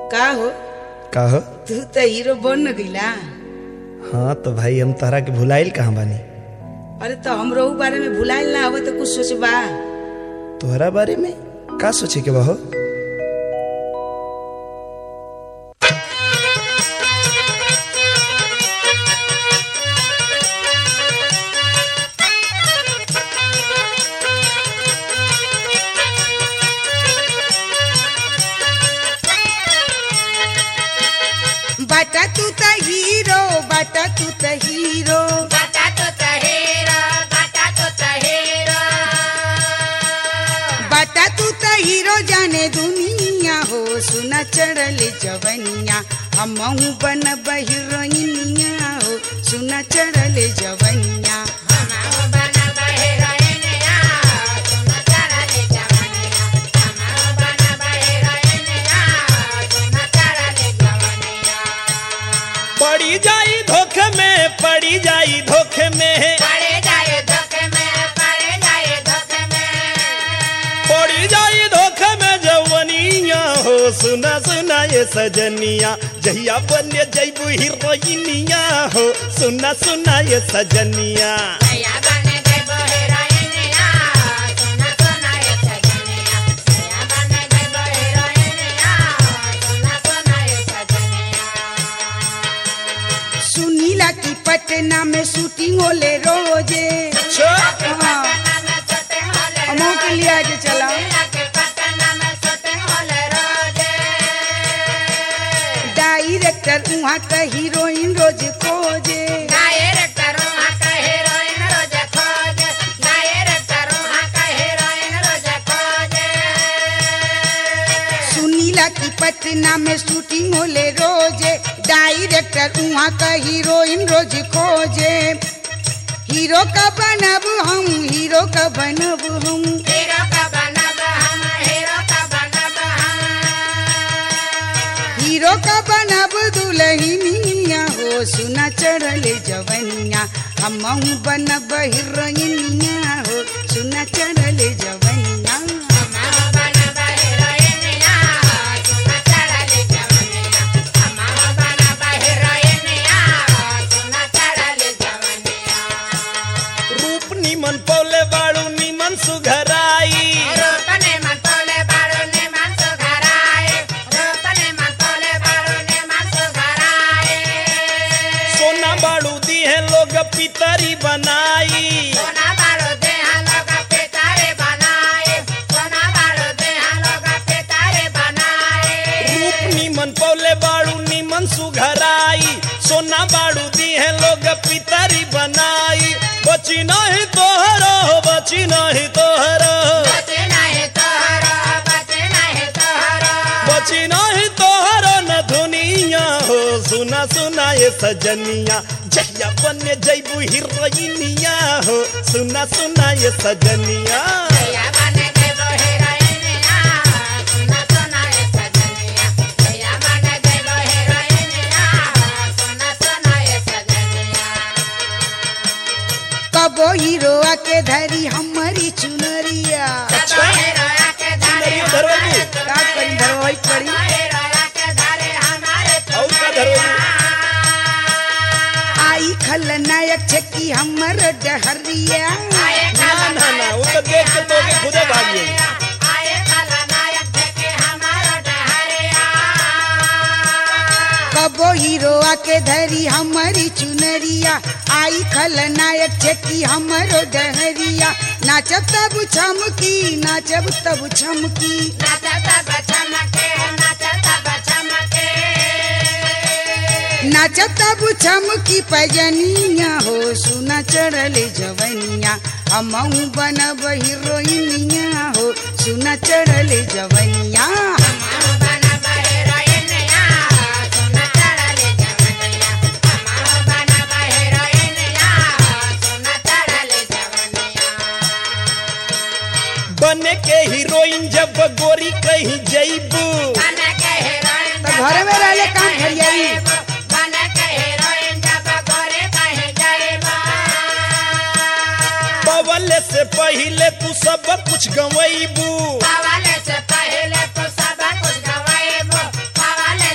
का हो का हो तू तो हीरो बन गईला हाँ तो भाई हम तहरा के भुलाइल कहाँ बानी अरे तो हमरो ऊ बारे में भुलाइल ना आवत तो कुछ सोचबा तोहरा बारे में का सोचे के बा हो बाटा तू त हीरो बाटा तू त हीरो बाटा तू त हीरो जाने दुनिया हो सुना चढ़ल जवनिया हमहू बन हीरोइनिया हो सुना चढ़ल जवनिया पड़ी जाई धोखे में पड़ी जाई धोखे में पड़ी जाई धोखे में जवनिया हो सुना सुना ये सजनिया जहिया बने जैबू हीरोइनिया हो सुना सुना ये सजनिया सुनीला की पटना में शूटिंग होले रोजे हाँ, हमहू के लिए आगे चला डायरेक्टर वहाँ का हीरोइन रोज खोजे सुनीला की पटना में शूटिंग होले रोजे डायरेक्टर वहाँ का हीरोइन रोज खोजे हीरो का बनब हम हीरो का बनब हम हीरो का बनब दुल्हनिया हो सुना चढ़ल जवनिया हमहू बनब हीरोइनिया हो सुना चढ़ल जवनिया रूप निमन पौले बाड़ू निमन सुघराई सोना बाड़ू दी है लोग पितरी बनाई रूप निमन पौले बाड़ू निमन सुघराई सोना बाड़ू दी है लोग पितरी बनाई बची नहीं तोहरो बची नहीं तोहरो बची नहीं तोहरो न दुनिया हो सुना सुना ये सजनिया जहिया बने जैबू हीरोइनिया हो सुना सुना ये सजनिया कबो हीरो आके धरी हमारी चुनरिया अच्छा चुनरिया धरवाई का करी धरवाई पड़ी और का धरवाई आई खलनायक छकी हमर डहरिया ना ना ना वो तो देख के तो के खुदे भाग गई कबो हीरो आके धरी हमारी चुनरिया आई खलनायक छकी हमर डहरिया नाचब तब छमकी नाचब तब छमकी नाचब तब छमकी पैजनिया हो सुना चढ़ल जवनिया हमहू बनब हीरोइनिया हो सुना चढ़ल जवनिया बने के हीरोइन जब गोरी कहीं जैबू तो घरे में रहले काम फरियाई पवले से पहले तू सब कुछ गवैबू से पहले तो सब कुछ गवाएबो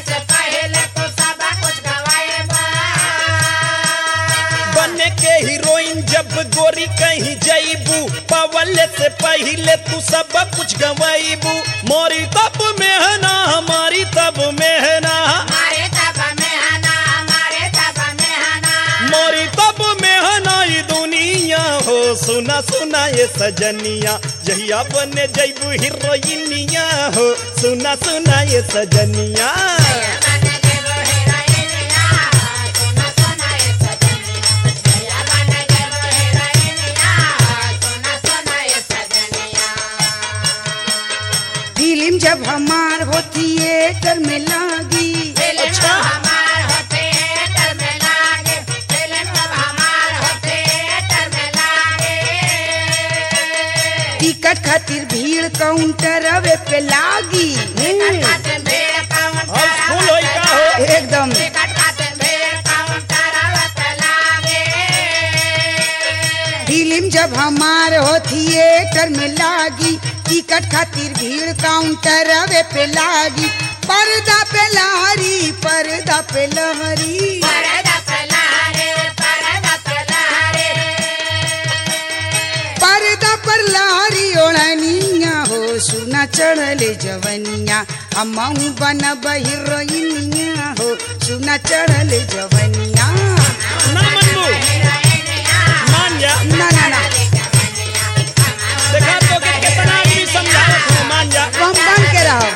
जईबू पवले से पहले तू सब कुछ गवैबू मोरी तब मेहना हमारी तब मेहना हमारे तब में हना हमारे तब में हना मोरी तब मेहना ई दुनिया हो सुना सुना ये सजनिया जहिया बने जईबू हीरोइनिया हो सुना सुना ये सजनिया बन जेबो हीरोइनिया सोना सोना ये सजनिया भैया बन जेबो हीरोइनिया सोना सोना ये सजनिया फिल्म जब हमार हो थिएटर में लागी फिल्म अच्छा। हमार हो थिएटर में लागे फिल्म अब हमार हो थिएटर में लागे टिकट खातिर भीड़ काउंटर अवे पे लागी टिकट खातिर भीड़ काउंटर अब फुल होई का हो एकदम टिकट खातिर भीड़ काउंटर पे लागे फिल्म जब हमार हो थिएटर में लागी टिकट खातिर भीड़ काउंटर अवे पे लागी पर्दा पे लहरी पर्दा पे लहरी परदा पे लहरे परदा पे लहरे पर्दा पर लहरी ओढ़निया हो सुना चढ़ले जवनिया हमहू बनब हीरोइनिया हो सुना चढ़ले जवनिया ना मनबू मान जा ना ना ना देखा तो कि कितना आदमी समझावत हो मान जा हम बन के रहो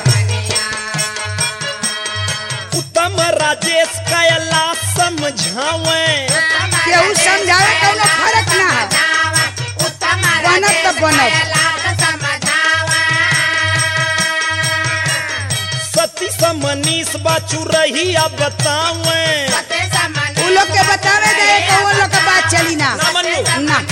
उत्तम राजेश कायला समझावे केहू समझावे कौनो फर्क ना है बनब त बनब। सती समनीस बाचू रही अब बतावे उ लोग के बतावे दे कौन लोग के बात चली ना ना मनबू ना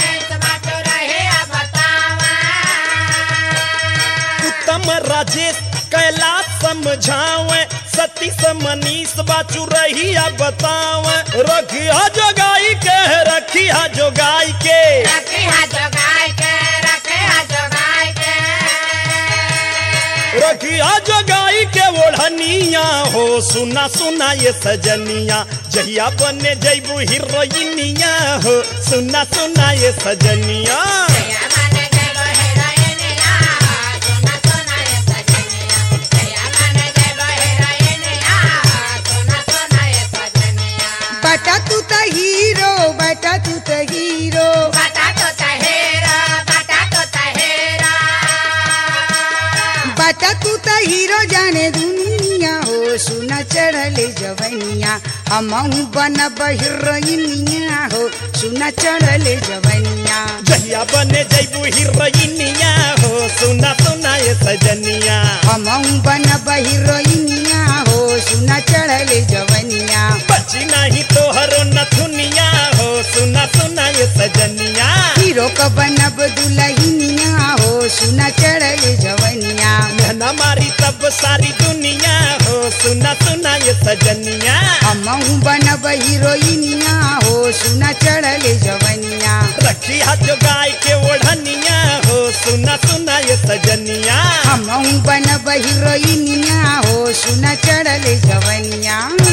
उत्तम राजेश कैला समझावे सती समनीस बाचू रही अब बतावे रखिया जोगाई के रखिया जोगाई के रखिया जोगाई के ओढ़निया हो सुना सुना ये सजनिया जहिया बने जैबू हीरोइनिया हो सुना सुना ये सजनिया बटा तू त हीरो बटा तू त हीरो बटाटो तहेरा बटाटो तहेरा बटा तू त हीरो जाने दुनिया हो सुना चढ़ले जवनिया हमहू बनब हीरोइनिया हो सुना चढ़ले जवनिया जहिया बने जैबू हीरोइनिया हो सुना सुना ये सजनिया हमहू बनब हीरोइनिया हो सुना चढ़ले जवनिया बची नहीं तोहरो नथुनिया हो सुना सुना ये सजनिया हीरो क बनब दुलहिनिया हो सुना चढ़ले जवनिया मेहना मारी तब सारी दुनिया हो सुना सुना ये सजनिया हमहू बनब हीरोइनिया हो सुना चढ़ले जवनिया रखी हाथ जो गाय के ओढ़निया हो सुना सुना ये सजनिया हमहू बनब हीरोइनिया हो सुना चढ़ले जवनिया